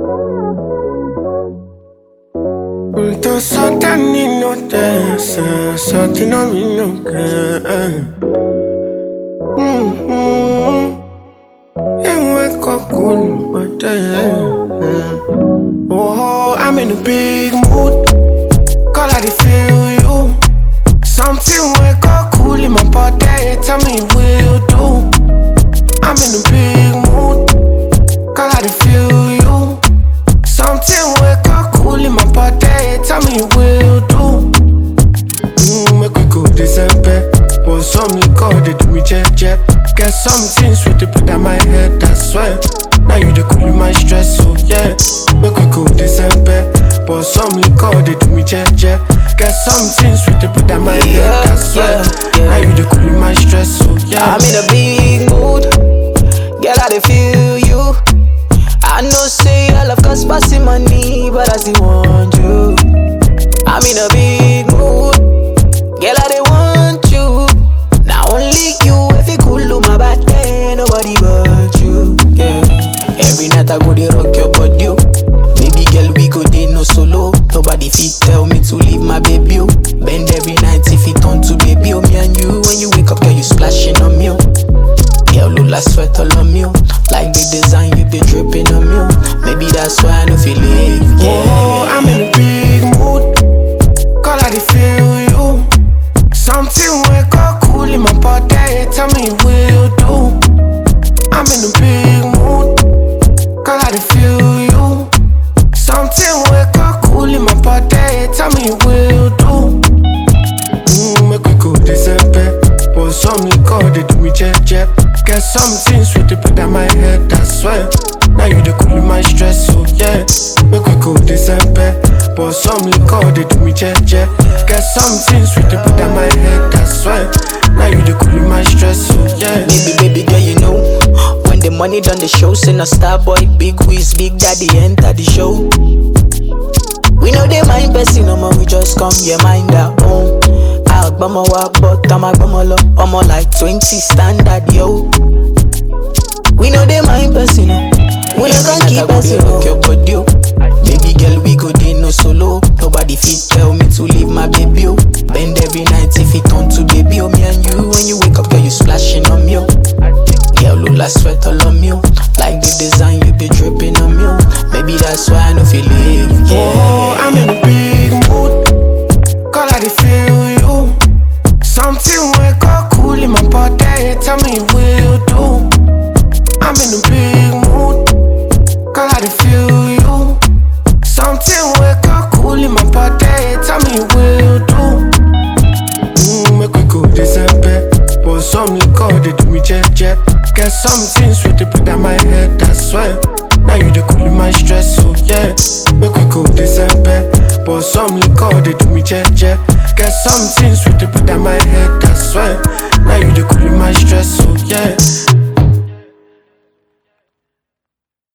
Unto something in no dance, something on me no can. Mm-hmm. And wake up cool, but Oh, I'm in a big mood. Call I dey feel you. Something wake up cool in my body. Tell me will do. I'm in a big mood. Call I dey feel you. Something wake up cool in my body. Tell me will do. Mm, make we go December. But some liquor they do me jet jet. Get something sweet to put on my head. I swear. Now you the cool in my stress, so yeah. Make we go December. But some liquor they do me jet jet. Get something sweet to put on my head. I swear. yeah, yeah. Now you the cool in my stress, so yeah. I'm in a big mood. Girl, I dey feel you. I know say I love cause passing money, but I still want you. I'm in a big mood. Girl, I dey want you. Now only you, if you cool to my body, nobody but you. Yeah. Every night I go dey rock your body. oh. Baby girl, we go dey no solo. Nobody fit tell me to leave my baby. oh. Bend every night if it turn to baby. Oh, me and you, when you wake up, girl, you splashing on me. oh. Girl, Lula sweat all on me. oh. Like the design you be dripping on me. oh. Maybe that's why I don't feel it. Oh, Yeah. I'm in a big mood. Call I dey feel you. Something wake up cool in my body. Tell me will do. I'm in a big mood. Call I dey feel you. Something wake up cool in my body. Tell me will do. Mm, make we go December. But some liquor they do me jet jet. Get something sweet to put on my head. I swear. Now you the cool in my stress, so yeah. Make we go December. But some liquor they do me jet jet. Get something sweet to put on my head. I swear. Now you the cool in my stress, so yeah. Baby, baby girl, you know When the money done the show Send a star boy, big whiz, big daddy enter the show We know they mind person, no more we just come, yeah, mind our own Agbama wa but I'm agbama lo Omo like 20 standard, yo We know they mind person, no We no can keep person, no your body, oh. Baby girl, we go dey no solo Nobody fit tell me to leave my baby, oh Bend every night if it turn to baby, oh Me and you, when you wake up, girl, you splashing on me, oh Girl, Lula sweat all on me, oh Like the design you be dripping on me, oh Maybe that's why I don't feel it, Oh, yeah I'm in a big mood. Call I dey feel you. Something wake up cool in my body. Tell me will do. I'm in a big mood. Call I dey feel you. Something wake up cool in my body. Tell me will do. Mm, make we go December. But some liquor they do me jet jet. Get something sweet to put on my head. I swear. Now you the cool in my stress, so yeah. Make we go December. But some liquor they do me jet jet. Get something sweet to put on my head. I swear. Now you the cool in my stress, so yeah.